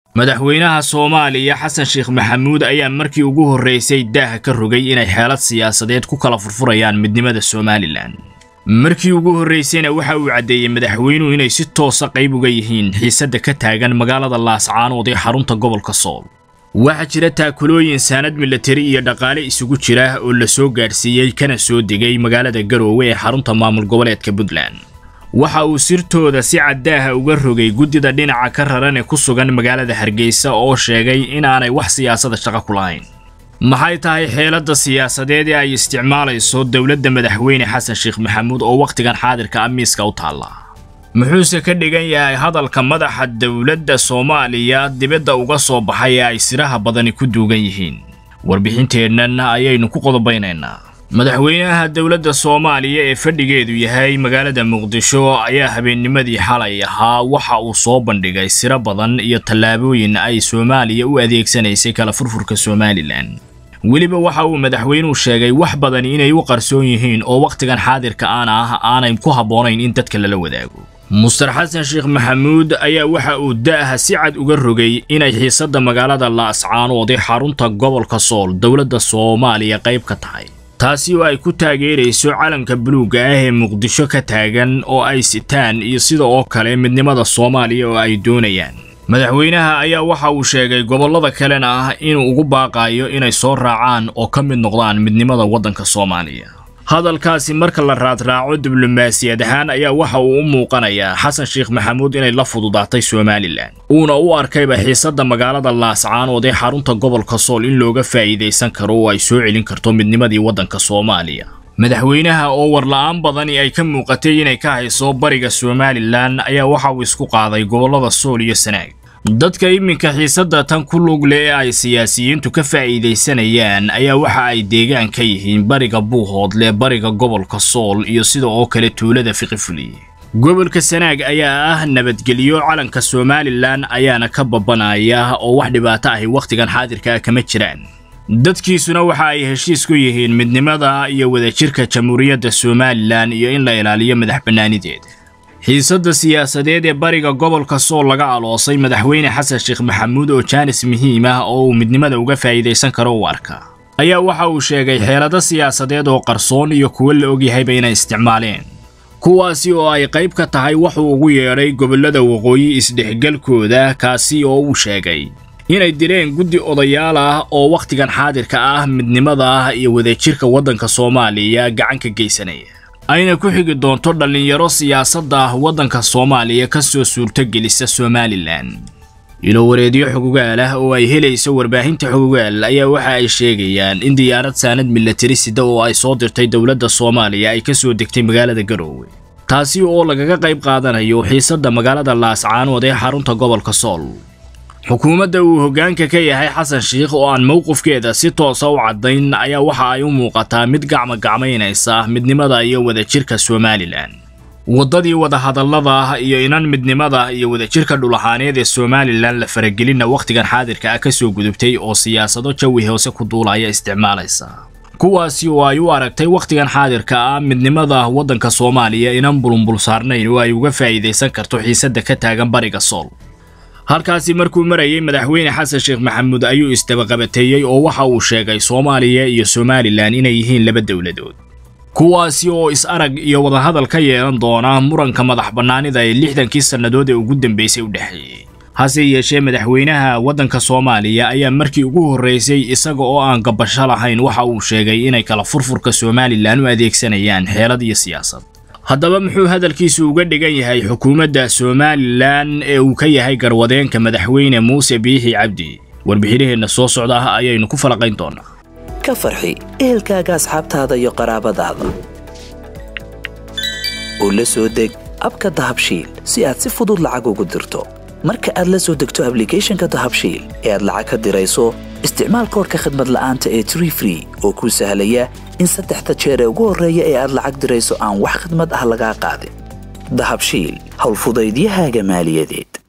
madaxweynaha soomaaliya xasan sheekh maxamuud ayaa markii ugu horraysay daaha ka rogay inay xeelad siyaasadeed ku kala furfurayaan midnimada somalilan markii ugu horraysayna waxa uu caddeeyey madaxweynuhu inay si toosa qayb uga yihiin xiisadda ka taagan magaalada laascaanood ee xarunta gobolka sool waxaa jira taakulooyin saanad milatari iyo dhaqaale isugu jira oo la soo gaadhsiiyey kana soo degay magaalada garoowe ee xarunta maamul goboleedka puntland waxa uu sirtooda si caddaaha uga rogay guddida dhinaca ka raran ee ku sugan magaalada hargeysa oo sheegay inaanay wax siyaasada shaqo ku lahayn maxay tahay xeeladda siyaasadeed ee ay isticmaalayso dowladda madaxweyne xasan sheekh maxamuud oo wakhtigan xaadirka amiiska u taalla muxuuse ka dhigan yahay hadalka madaxa dowladda soomaaliya dibadda uga soo baxay ee ay siraha badani ku duugan yihiin warbixinteennan ayaynu ku qodobaynaynaa madaxweynaha dowladda soomaaliya ee fadhigeedu yahay magaalada muqdisho ayaa habeennimadii xalay ahaa waxa uu soo bandhigay siro badan iyo tallaabooyin ay soomaaliya u adeegsanaysay kala furfurka somalilan weliba waxa uu madaxweynuhu sheegay wax badan inay u qarsoon yihiin oo wakhtigan xaadirka aan ah aanay ku habboonayn in dadka lala wadaago muster xasan sheekh maxamuud ayaa waxa uu da'aha si cad uga rogay inay xiisadda magaalada laascaanood ee xarunta gobolka sool dowladda soomaaliya qayb ka tahay taasi oo ay ku taageerayso calanka buluugga ah ee muqdisho ka taagan oo ay sitaan iyo sida oo kale midnimada soomaaliya oo ay doonayaan madaxweynaha ayaa waxa uu sheegay gobollada kalena ah inuu ugu baaqayo inay soo raacaan oo ka mid noqdaan midnimada waddanka soomaaliya hadalkaasi marka la raadraaco diblomaasiyad ahaan ayaa waxa uu u muuqanayaa xasan sheekh maxamuud inay la fududaatay somalilan uuna u arkayba xiisadda magaalada laascaanood ee xarunta gobolka sool in looga faa'iidaysan karo oo ay soo celin karto midnimadii waddanka soomaaliya madaxweynaha oo warla'aan badani ay ka muuqatay inay ka hayso bariga somalilan ayaa waxa uu isku qaaday gobollada sool iyo sanaag dadka iminka xiisadda tan ku lug leh ee ay siyaasiyiintu ka faa'iidaysanayaan ayaa waxa ay deegaan ka yihiin bariga buuhoodle bariga gobolka sool iyo sida oo kale tuulada fiqifuli gobolka sanaag ayaa ah nabadgelyo calanka somalilan ayaana ka babanaya oo wax dhibaato ahi wakhtigan xaadirka ah kama jiraan dadkiisuna waxa ay heshiis ku yihiin midnimada iyo wadajirka jamhuuriyadda somalilan iyo in la ilaaliyo madax bannaanideeda xiisadda siyaasadeed ee bariga gobolka sool laga aloosay madaxweyne xasan sheekh maxamuud oo jaanis muhiim ah oo uu midnimada uga faa'iidaysan karo u arka ayaa waxa uu sheegay xeelado siyaasadeed oo qarsoon iyo kuwo la ogyahayba inay isticmaaleen kuwaasi oo ay qayb ka tahay wuxuu ugu yeedhay gobollada waqooyi isdhexgalkooda kaasi oo uu sheegay inay direen guddi odayaal ah oo wakhtigan xaadirka ah midnimada ah iyo wadajirka waddanka soomaaliya gacan ka geysanaya ayna ku xigi doonto dhallinyaro siyaasadda waddanka soomaaliya ka soo suurtogelisa somalilan ilo wareedyo xogogaal ah oo ay helayso warbaahinta xogogaal ayaa waxa ay sheegayaan in diyaarad saanad milatari sida oo ay soo dirtay dowladda soomaaliya ay ka soo degtay magaalada garoowe taasi oo lagaga qayb qaadanayo xiisadda magaalada laascaanood ee xarunta gobolka sool xukuumadda uu hoggaanka ka yahay xasan sheikh oo aan mowqifkeeda si toosa u caddayn ayaa waxa ay u muuqataa mid gacmogacmaynaysa midnimada iyo wadajirka somalilan waddadii wadahadallada iyo inan midnimada iyo wadajirka dhulahaaneed ee somalilan la faragelinna wakhtigan xaadirka ah ka soo gudubtay oo siyaasado jawi hoose ku duulaya isticmaalaysa kuwaasi oo ay u aragtay wakhtigan xaadirka ah midnimada waddanka soomaaliya inan bulunbul saarnayn oo ay uga faa'iidaysan karto xiisadda ka taagan bariga sool halkaasi markuu marayay madaxweyne xasan sheekh maxamuud ayuu isdabaqabateeyey oo waxa uu sheegay soomaaliya iyo somalilan inay yihiin laba dowladood kuwaasi oo is-arag iyo wadahadal ka yeelan doona muranka madax bannaanida ee lixdankii sannadood ee ugu dambaysay u dhexeeyey hase yeeshee madaxweynaha waddanka soomaaliya ayaa markii ugu horraysay isaga oo aan gabasho lahayn waxa uu sheegay inay kala furfurka somalilan u adeegsanayaan xeelad iyo siyaasad haddaba muxuu hadalkiisu uga dhigan yahay xukuumadda somalilan ee uu ka yahay garwadeenka madaxweyne muuse biixi cabdi warbixinaheenna soo socda ah ayaynu ku falaqayn doonaa ka farxi ehelkaaga asxaabtaada iyo qaraabadaada oo la soo deg abka dahabshiil si aad si fudud lacag ugu dirto marka aad la soo degto ablicathonka dahabshiil ee aad lacag ka dirayso isticmaal koorka khadmad la'aanta ee tree free oo kuu sahlaya in saddexda jeer ee ugu horreeya ee aad lacag dirayso aan wax khadmad ah lagaa qaadin dahabshiil howlfudaydiyahaaga maaliyadeed